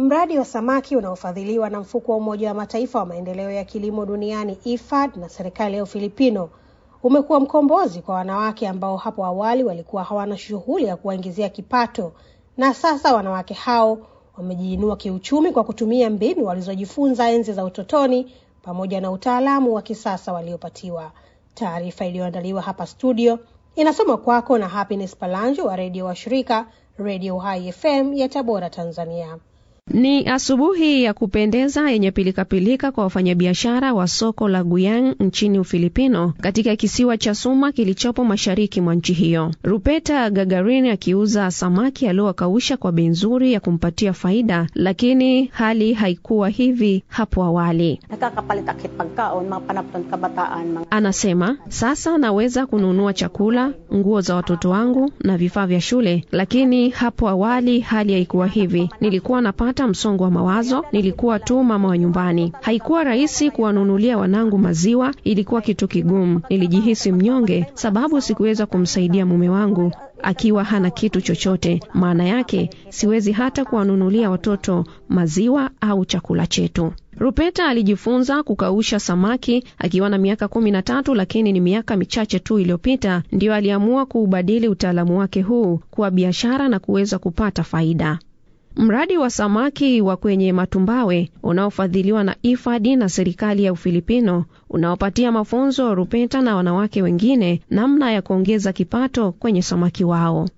Mradi wa samaki unaofadhiliwa na mfuko wa Umoja wa Mataifa wa maendeleo ya kilimo duniani IFAD na serikali ya Ufilipino umekuwa mkombozi kwa wanawake ambao hapo awali walikuwa hawana shughuli ya kuwaingizia kipato, na sasa wanawake hao wamejiinua kiuchumi kwa kutumia mbinu walizojifunza enzi za utotoni pamoja na utaalamu wa kisasa waliopatiwa. Taarifa iliyoandaliwa hapa studio inasoma kwako na Happiness Palanjo wa redio wa shirika Radio Hai FM ya Tabora, Tanzania. Ni asubuhi ya kupendeza yenye pilikapilika kwa wafanyabiashara wa soko la Guyang nchini Ufilipino, katika kisiwa cha Suma kilichopo mashariki mwa nchi hiyo. Rupeta Gagarin akiuza samaki aliowakausha kwa bei nzuri ya kumpatia faida, lakini hali haikuwa hivi hapo awali. Anasema sasa naweza kununua chakula, nguo za watoto wangu na vifaa vya shule, lakini hapo awali hali haikuwa hivi. Nilikuwa napata msongo wa mawazo. Nilikuwa tu mama wa nyumbani, haikuwa rahisi kuwanunulia wanangu maziwa, ilikuwa kitu kigumu. Nilijihisi mnyonge sababu sikuweza kumsaidia mume wangu akiwa hana kitu chochote. Maana yake siwezi hata kuwanunulia watoto maziwa au chakula chetu. Rupeta alijifunza kukausha samaki akiwa na miaka kumi na tatu, lakini ni miaka michache tu iliyopita ndiyo aliamua kuubadili utaalamu wake huu kuwa biashara na kuweza kupata faida. Mradi wa samaki wa kwenye matumbawe unaofadhiliwa na IFAD na serikali ya Ufilipino unaopatia mafunzo Rupeta na wanawake wengine namna ya kuongeza kipato kwenye samaki wao.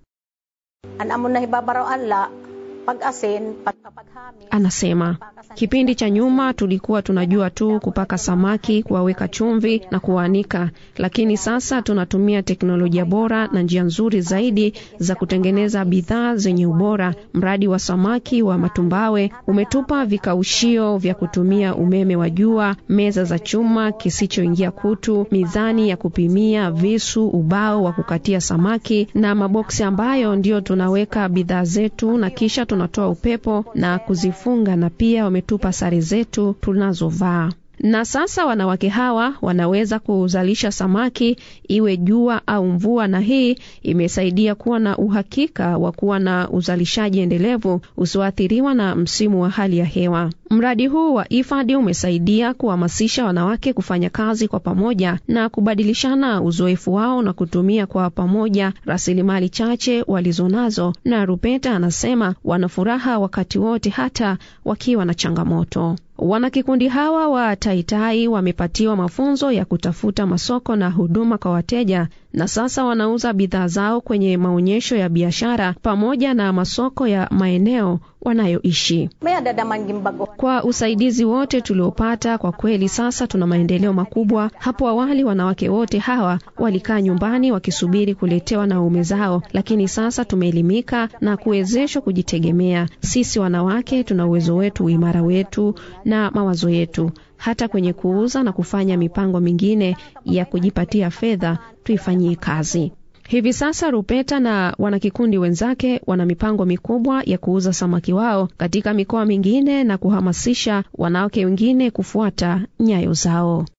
Anasema kipindi cha nyuma tulikuwa tunajua tu kupaka samaki, kuwaweka chumvi na kuwaanika, lakini sasa tunatumia teknolojia bora na njia nzuri zaidi za kutengeneza bidhaa zenye ubora. Mradi wa samaki wa matumbawe umetupa vikaushio vya kutumia umeme wa jua, meza za chuma kisichoingia kutu, mizani ya kupimia, visu, ubao wa kukatia samaki na maboksi ambayo ndio tunaweka bidhaa zetu na kisha tunatoa upepo na kuzifunga na pia wametupa sare zetu tunazovaa. Na sasa wanawake hawa wanaweza kuzalisha samaki iwe jua au mvua, na hii imesaidia kuwa na uhakika wa kuwa na uzalishaji endelevu usioathiriwa na msimu wa hali ya hewa. Mradi huu wa IFAD umesaidia kuhamasisha wanawake kufanya kazi kwa pamoja na kubadilishana uzoefu wao na kutumia kwa pamoja rasilimali chache walizonazo, na Rupeta anasema wana furaha wakati wote hata wakiwa na changamoto. Wanakikundi hawa wa Taitai wamepatiwa mafunzo ya kutafuta masoko na huduma kwa wateja na sasa wanauza bidhaa zao kwenye maonyesho ya biashara pamoja na masoko ya maeneo wanayoishi. Kwa usaidizi wote tuliopata, kwa kweli sasa tuna maendeleo makubwa. Hapo awali wanawake wote hawa walikaa nyumbani wakisubiri kuletewa na waume zao, lakini sasa tumeelimika na kuwezeshwa kujitegemea. Sisi wanawake tuna uwezo wetu, uimara wetu na mawazo yetu hata kwenye kuuza na kufanya mipango mingine ya kujipatia fedha tuifanyie kazi. Hivi sasa Rupeta na wanakikundi wenzake wana mipango mikubwa ya kuuza samaki wao katika mikoa mingine na kuhamasisha wanawake wengine kufuata nyayo zao.